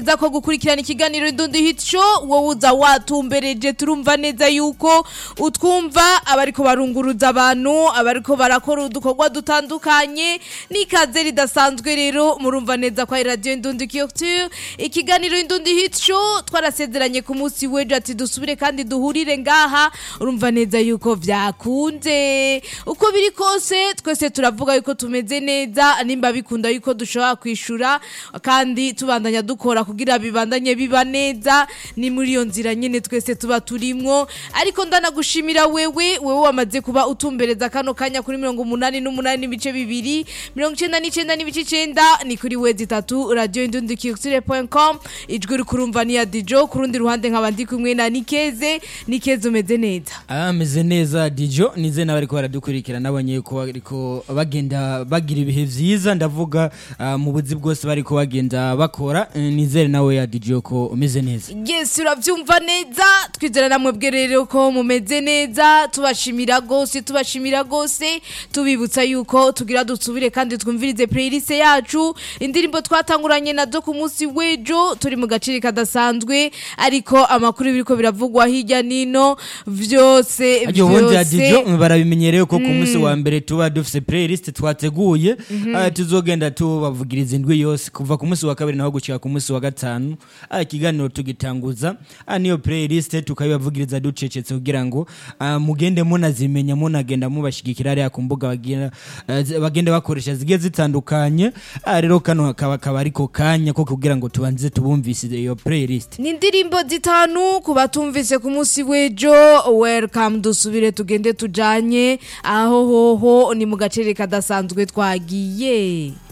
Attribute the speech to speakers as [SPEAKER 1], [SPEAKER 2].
[SPEAKER 1] za ko gukurikirana ikiganiro Indundi Hit Show wowe uza watumbereje turumva neza yuko utwumva abariko barunguruza abantu abariko barakora udukorwa dutandukanye n'ikaze ridasanzwe rero murumva neza kwa radio Indundi Culture ikiganiro Indundi Hit Show twarasezeranye ku munsi w'ejo ati dusubire kandi duhurire ngaha urumva neza yuko vyakunze uko biri kose twese turavuga yuko tumeze neza nimba bikunda yuko dushobora kwishura kandi tubandanya dukora kugira bibandanye biba neza ni muri iyo nzira nyene twese tuba turimwo ariko ndanagushimira wewe wewe wamaze kuba utumbereza kano kanya kuri mirongo umunani n'umunani n'ibice bibiri mirongo icenda n'icenda n'ibice icenda ni kuri wezi itatu radio indundi com ijwi uri kurumva ni ya dijo ku rundi ruhande nkaba ndi kumwe na nikeze nikeze umeze neza
[SPEAKER 2] ameze neza dijo nize n'abariko baradukurikira nabonye ko bariko bagenda bagira ibihe vyiza ndavuga ah, mu buzi bwose bariko bagenda bakora eh, nizere nawe ya dijo ko umeze neza
[SPEAKER 1] yes uravyumva neza twizera namwe bwe rero ko mumeze neza tubashimira gose tubashimira gose tubibutsa yuko tugira dusubire kandi twumvirize playlist yacu indirimbo twatanguranye nazo ku munsi w'ejo turi mu gaciro kadasanzwe ariko amakuru biriko biravugwa hirya nino vyose
[SPEAKER 2] Aryo ubundi ya dijo
[SPEAKER 1] vyose
[SPEAKER 2] barabimenyereye ko ku munsi wa mbere tuba dufise playlist twateguye ah, tuzogenda tubavugiriza indwi yose kuva ku munsi wa kabiri naho gushika ku munsi wa gatanu ah, ikiganiro tugitanguza ah, niyo playlist tukabibavugiriza ducecetse kugira ngo ah, mugende munazimenya munagenda mubashigikira hariya ku mbuga bagenda ah, zi- bagenda bakoresha zigiye zitandukanye ah, rero kano hakaba akaba ariko kanya ko kugira ngo tubanze tubumvise iyo playlist
[SPEAKER 1] ni indirimbo zitanu ku batumvise ku munsi w'ejo welcome dusubire tugende tujanye aho hoho ni mu gacere kadasanzwe twagiye